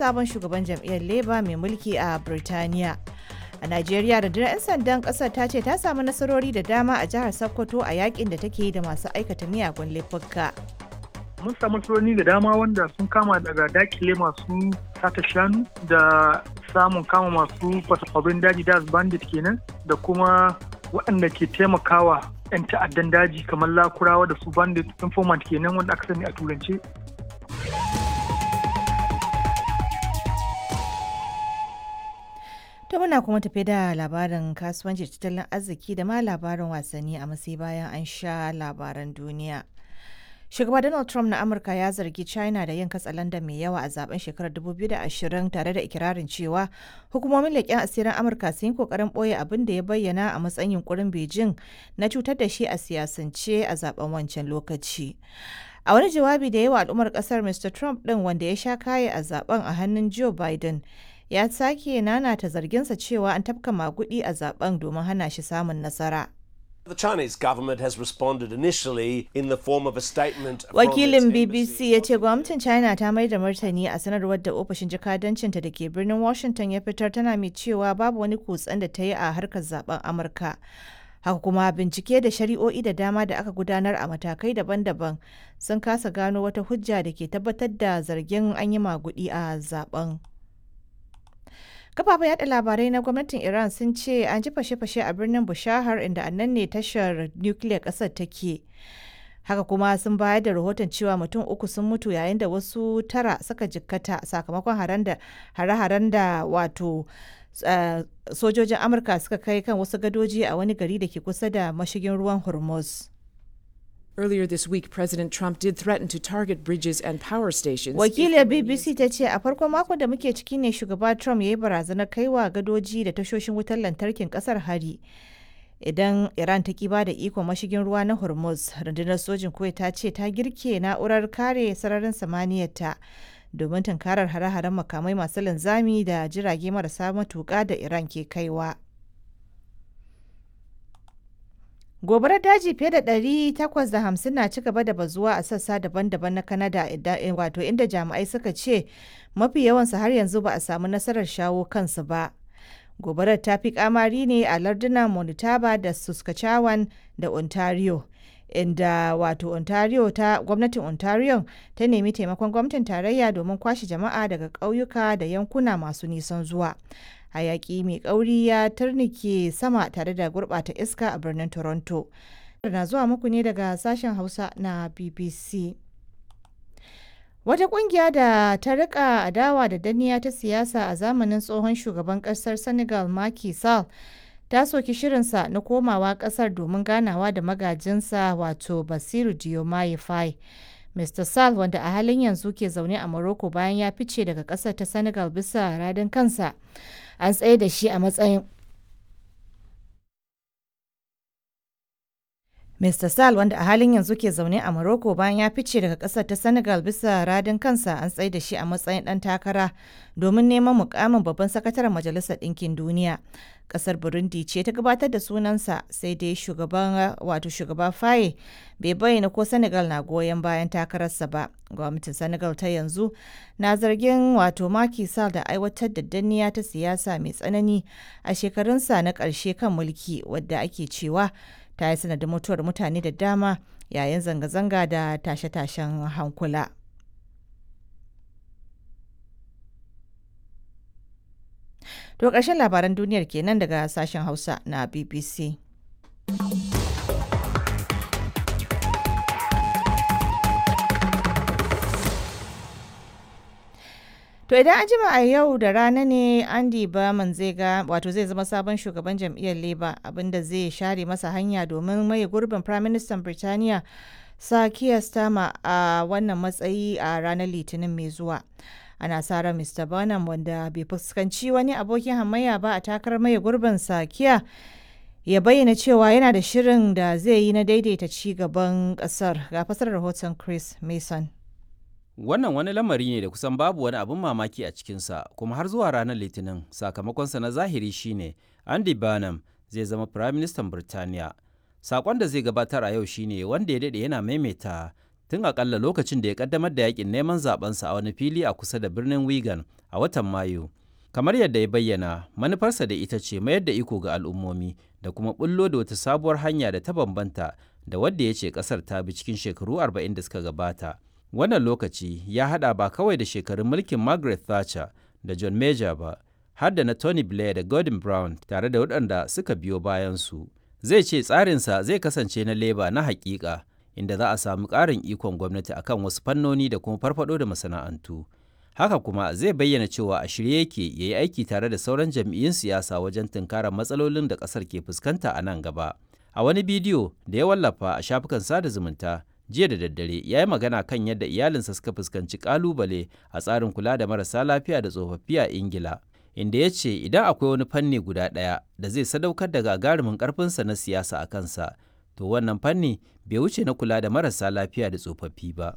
sabon shugaban jam'iyyar Labour mai mulki a Birtaniya. A Najeriya rundunar 'yan sandan kasar ta ce ta samu nasarori da dama a jihar Sokoto a yakin da take yi da masu aikata miyagun laifuka. mun samu nasarori da dama wanda sun kama daga dakile masu sata shanu da samun kama masu fasakwabin daji da bandit kenan da kuma waɗanda ke taimakawa 'yan ta'addan daji kamar lakurawa da su bandit informant kenan wanda aka sani a turance To muna kuma tafi da labarin kasuwanci tattalin arziki da ma labarin wasanni a matsayi bayan an sha labaran duniya. Shugaba Donald Trump na Amurka ya zargi China da yin katsalanda mai yawa a zaben shekarar 2020 tare da ikirarin cewa hukumomin leƙen asirin Amurka sun yi ƙoƙarin ɓoye abin da ya bayyana a matsayin yunkurin Beijing na cutar da shi a siyasance a zaben wancan lokaci. A wani jawabi da yawa al'ummar ƙasar Mr. Trump ɗin wanda ya sha kaye a zaben a hannun Joe Biden ya sake nanata zarginsa cewa an tafka magudi a zaben domin hana shi samun nasara. The Chinese government has responded initially in the form of a statement from Wakilin its BBC ya ce gwamnatin China ta mai da martani a sanarwar da ofishin jakadancinta da ke birnin Washington ya fitar tana mai cewa babu wani kutsen da ta yi a harkar zaben Amurka. Haka kuma bincike da shari'o'i da dama da aka gudanar a matakai daban-daban sun kasa gano wata hujja da ke tabbatar da zargin an yi magudi a zaben. kafafen yada labarai na gwamnatin iran sun ce an ji fashe-fashe a birnin bushahar inda annan ne tashar nukiliyar kasar take haka kuma sun bayar da rahoton cewa mutum uku sun mutu yayin da wasu tara suka jikkata sakamakon hare-haren da wato sojojin amurka suka kai kan wasu gadoji a wani gari da ke kusa da mashigin ruwan hormuz Earlier this week, President Trump did threaten to target bridges and power stations. Wakiliyar BBC ta ce a farkon makon da muke ciki ne shugaba Trump ya yi barazanar kaiwa gadoji da tashoshin wutar lantarkin kasar hari. Idan Iran ta kiba da ikon mashigin ruwa na Hormuz, rundunar sojin Kuwait ta ce ta girke na'urar kare sararin samaniyarta domin tunkarar hare-haren makamai masu linzami da jirage marasa matuƙa da Iran ke kaiwa. gobarar daji fiye da 850 na ci gaba da bazuwa a sassa daban-daban na kanada wato inda jami'ai suka ce mafi yawansu har yanzu ba a samu nasarar shawo kansu ba gobarar ta fi kamari ne a lardunan manitoba da saskatchewan da ontario inda wato ontario ta gwamnatin ontario ta nemi taimakon gwamnatin tarayya domin kwashe jama'a daga ƙauyuka da yankuna masu nisan zuwa hayaki mai kauri ya turnike sama tare da gurbata iska a birnin toronto na zuwa muku ne daga sashen hausa na bbc wata kungiya da ta rika adawa da danniya ta siyasa a zamanin tsohon shugaban kasar senegal Macky Sall ta soki shirinsa na komawa kasar domin ganawa da magajinsa wato basiru diomaye faye Mr. Sall wanda a halin yanzu ke zaune a Morocco bayan ya fice daga kasar ta Senegal bisa radin kansa an tsaye da shi a matsayin Mr. Sall wanda a halin yanzu ke zaune a Morocco bayan ya fice daga kasar ta Senegal bisa radin kansa an tsaye da shi a matsayin dan takara domin neman mukamin babban sakataren Majalisar Ɗinkin Duniya. Kasar Burundi ce ta gabatar da sunansa sai dai shugaban wato shugaba Faye bai bayyana ko Senegal na goyon bayan takararsa ba. Gwamnatin Senegal ta yanzu na zargin wato Macky Sall da aiwatar da danniya ta siyasa mai tsanani a shekarunsa na ƙarshe kan mulki wadda ake cewa ta yi sanadin mutuwar mutane da dama yayin zanga-zanga da tashe-tashen hankula. To ƙarshen labaran duniyar kenan daga sashen Hausa na BBC. To idan an jima a yau da rana ne Andy Berman zai ga wato zai zama sabon shugaban jam'iyyar Labour abinda zai share masa hanya domin maye gurbin Prime Minister Birtaniya Sir Keir Starmer a wannan matsayi a ranar Litinin mai zuwa. Ana sa ran Mr. Burnham wanda bai fuskanci wani abokin hamayya ba a takarar maye gurbin Sir Keir ya bayyana cewa yana da shirin da zai yi na daidaita ci gaban kasar ga fasar rahoton Chris Mason. Wannan wani lamari ne da kusan babu wani abin mamaki a cikinsa, kuma har zuwa ranar Litinin sakamakonsa na zahiri shine Andy Burnham zai zama Firaministan Birtaniya. Sakon da zai gabatar a yau shine wanda ya daɗe yana maimaita tun akalla lokacin da ya kaddamar da yakin neman zabensa a wani fili a kusa da birnin Wigan a watan Mayu. Kamar yadda ya bayyana, manufarsa da ita ce mayar da iko ga al'ummomi da kuma bullo da wata sabuwar hanya da ta bambanta da wadda ya ce kasar ta bi cikin shekaru 40 da suka gabata. Wannan lokaci ya hada ba kawai da shekarun mulkin Margaret Thatcher da John Major ba, har da na Tony Blair da Gordon Brown tare da waɗanda suka biyo bayansu. Zai ce tsarinsa zai kasance na leba na hakika, inda za a samu ƙarin ikon gwamnati akan wasu fannoni da kuma farfado da masana'antu. Haka kuma zai bayyana cewa a shirye yake ya yi aiki tare da sauran jam'iyyun siyasa wajen tunkarar matsalolin da ƙasar ke fuskanta a nan gaba. A wani bidiyo da ya wallafa a shafukan sada zumunta, jiya da daddare ya yi magana kan yadda iyalinsa suka fuskanci kalubale a tsarin kula da marasa lafiya da tsofaffi a ingila inda ya ce idan akwai wani fanni guda ɗaya da zai sadaukar da gagarumin ƙarfinsa na siyasa a kansa to wannan fanni bai wuce na kula da marasa lafiya da tsofaffi ba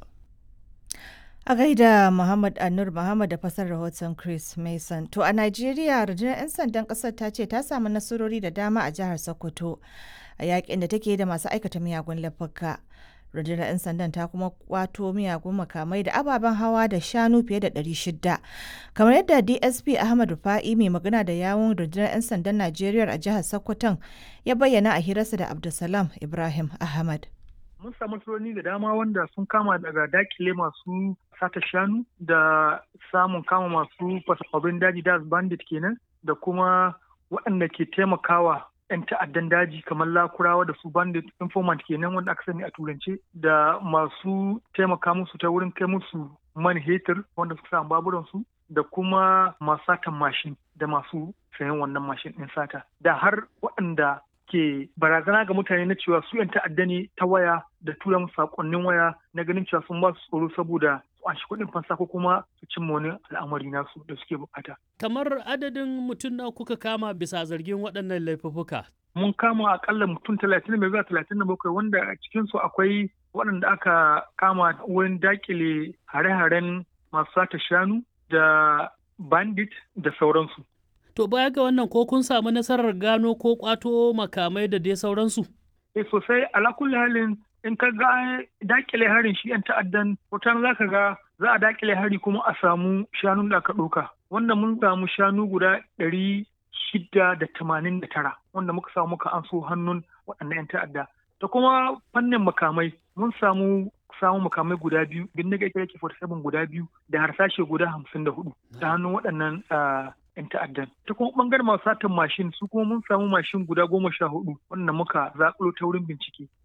A gaida Muhammad Anur Muhammad da fasar rahoton Chris Mason. To a Najeriya, rundunar 'yan sandan ƙasar ta ce ta samu nasarori da dama a jihar Sokoto a yakin da take da masu aikata miyagun laifuka. rundunar 'yan sandan ta kuma kwato miyagun makamai da ababen hawa da shanu fiye da 600 kamar yadda dsp ahmad rufa'i mai magana da yawun rundunar 'yan sandan najeriya a jihar sokoton ya bayyana a hirarsa da abdulsalam ibrahim ahmad mun samu nasarori da dama wanda sun kama daga dakile masu sata shanu da samun kama masu fasafabin daji da bandit kenan da kuma waɗanda ke taimakawa 'yan ta'addan daji kamar lakurawa da su bandit informant kenan wanda aka sani a turance da masu taimaka musu ta wurin kai musu man hetur wanda suka samu baburan su da kuma masu satan mashin da masu sayan wannan mashin ɗin sata da har waɗanda ke barazana ga mutane na cewa su 'yan ta'adda ne ta waya da tura musu sakonnin waya na ganin cewa sun ba su tsoro saboda su anshi kuɗin fansa ko kuma su cimma wani al'amari nasu da suke bukata. Kamar adadin mutum na kuka kama bisa zargin waɗannan laifuffuka. Mun kama akalla mutum talatin da zuwa talatin da bakwai wanda a cikinsu akwai waɗanda aka kama wurin dakile hare-haren masu sata shanu da bandit da sauransu. To baya ga wannan ko kun samu nasarar gano ko kwato makamai da dai sauransu? Eh sosai ala kulli halin in ka ga dakile harin shi yan ta'addan wata za ka ga za a dakile hari kuma a samu shanun da aka ɗauka. Wanda mun samu shanu guda ɗari shida da tamanin da tara wanda muka samu muka an so hannun waɗannan yan ta'adda. Da kuma fannin makamai mun samu samun makamai guda biyu bindiga ita yake 47 guda biyu da harsashe guda hamsin da hudu ta hannun waɗannan 'yan ta'addan. Ta kuma ɓangaren masu satan mashin su kuma mun samu mashin guda goma sha hudu wanda muka zaƙulo ta wurin bincike.